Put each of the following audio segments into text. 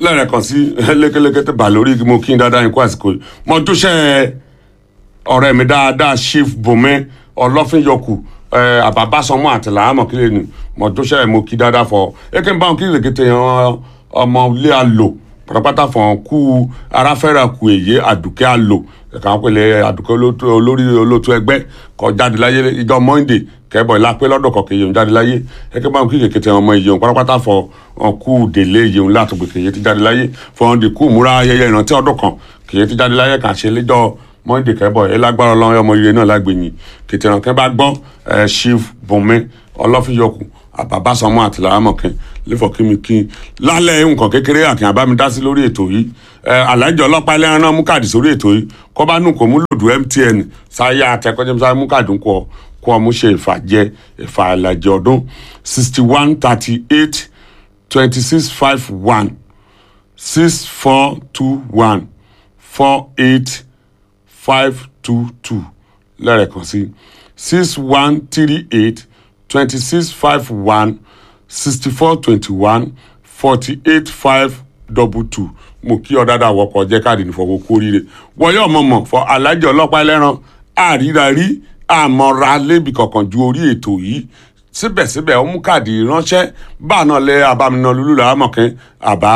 lẹ́rẹ̀kan sí lékeléké tẹ́ bà lórí mo kí n dáadáa yín kó àsìkò yìí mo dúṣẹ́ ọ̀rẹ́ mi dáadáa chief bome ọlọ́fínyọkù àbábásọmọ àtìláàmọ̀ kílẹ̀ ni mo dúṣẹ́ mo kí dáadáa fọ eke n bá wọn kí lèkété yan ọmọ ilé àlò pátápátá fọ̀n kú aráfẹ́ra kù èyí àdùkẹ́ àlò ẹ̀ka wọn pèlè àdùkẹ́ olórí olótú ẹgbẹ́ kọ jáde láyé ìjọ monday kẹ́bọ̀ ìlápẹ́ lọ́dọ̀ kọ̀kẹ́ yẹn jáde láyé ẹ̀kẹ́ báwọn kí kèkété ọmọ ìyẹn pátápátá fọ kú délé ìyẹn látògbè kèyẹ ti jáde láyé fọ̀n dì kú múra ayẹyẹ ìrántí ọdún kan kèyẹ ti jáde láyé kàn ṣe lẹ́jọ́ monday kẹ́bọ̀ ẹ lágbára ọlọ́run ọmọ ire náà lágbèyìn kètè ìránkẹ́ bá gbọ́ ẹ chief bùnmi ọlọ́fíyọkù àbábásọmọ àtìlámọ̀kẹ́ lẹ́fọ̀ kí mi kí lálẹ́ nǹkan kékeré àkìn àbámidásí lórí ètò yìí alájọ ọlọ́pàá ẹlẹ́ran náà mú káàdì sórí ètò yìí kọ́ bá nù kó mú lòdù mtn sáyà àtẹkọ́jẹ́ sáyà mú káàdì kọ́ kó ọmú ṣe ìfàjẹ ìfà àlàjẹ ọdún sixty one thirty eight twenty six five one six four two one four eight five two two lẹ́rẹ̀kan sí six one three eight twenty six five one sixty four twenty one forty eight five double two mo kí ọ dáadáa wọkọ̀ jẹ́ káàdì nífọwọ́ kú oríire wọ́yọ̀ mọ̀mọ̀ fọ alájọ ọlọ́pàá ẹlẹ́ran àrírarí àmọ́ra lébi kankan ju orí ètò yìí síbẹ̀síbẹ̀ ó mú káàdì ránṣẹ́ báà náà lé abáminá lulú làámọ̀kẹ́ àbá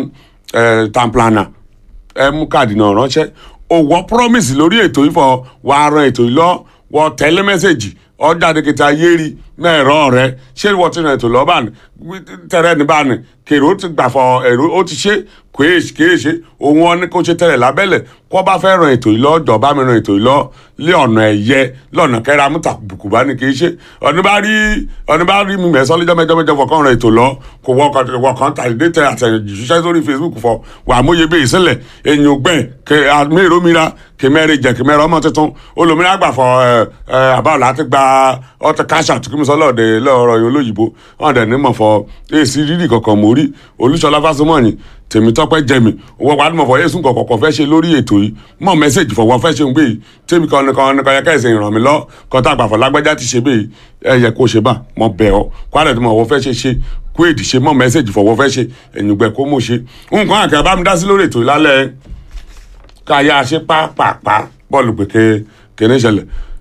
tamplana ẹ mú káàdì náà ránṣẹ́ òwò promise lórí ètò yìí fọ wàá ran ètò yìí lọ wọ tẹ́lẹ̀ mẹ́sẹ̀gì ọjà dèkìtà yéri mẹ́ẹ̀rọ rẹ ṣé wọ́n ti rìn ètò lọ́ba tẹ̀rẹ̀ ní báni kèrò ti gbà fọ èrò ó ti ṣe kéè ṣe òun wọn ni kò ṣe tẹ̀lẹ̀ lábẹ́lẹ̀ kó bá fẹ́ ràn ètò yìí lọ́jọ́ bá mi ràn ètò yìí lọ lé ọ̀nà ẹ̀yẹ lọ́nà kẹ́ra mú tàbùkù bá ní kì í ṣe ọ̀ní bá rí ọ̀ní bá rí mi mẹ́sàn lọ́jọ́ mẹ́jọ mẹ́jọ fọkàn ràn ètò lọ kò wọkàn tàdédé tẹ àtẹ̀jíṣẹ́ sórí Facebook fọ wà móye bẹ́ẹ̀ sílẹ̀ èyàn ògbẹ́ kẹ àmìrò mìíràn kẹ mẹ́rin jẹ kẹ mẹ́rin ọmọ tuntun olùmíràn gbà fọ àbáwọ̀ láti gba ọtí káṣà tí kí mi sọ lọ́ọ̀dẹ lọ́ọ̀rọ̀ yìí olóyìnbó wọn dẹ̀ ní mọ̀ fọ èsì rírì kankan mórí olúṣọlá fásọmọ́ọ̀nì tèmítọ́pẹ́ jẹmi owó padà mọ̀ fọ yéésù kọ̀kọ̀kọ̀ fẹ́ ṣe lórí ètò yìí mọ̀ mẹ́sẹ̀gì fọwọ́ fẹ́ ṣe ń gbé yìí tèmi kan nìkan nìkan yẹ kẹ́sì ìràn mi lọ kọ́tà àgbàfọ̀ lágbájá ti ṣe bẹ́ẹ̀ ẹ yẹ kó ṣe bá mọ̀ bẹ̀ ọ́ kwara tí mo wọ́ fẹ́ ṣe ṣe kó èdè ṣe mọ̀ mẹ́sẹ̀gì fọwọ́ fẹ́ ṣe ẹ̀yìngbẹ́ kó mọ̀ ṣe nǹkan àkẹ́ bá mi dá sí lórí ètò yìí lálẹ́ káyà ṣe pàápàá bọ́ọ̀lù pèké kẹ́ni ṣẹlẹ̀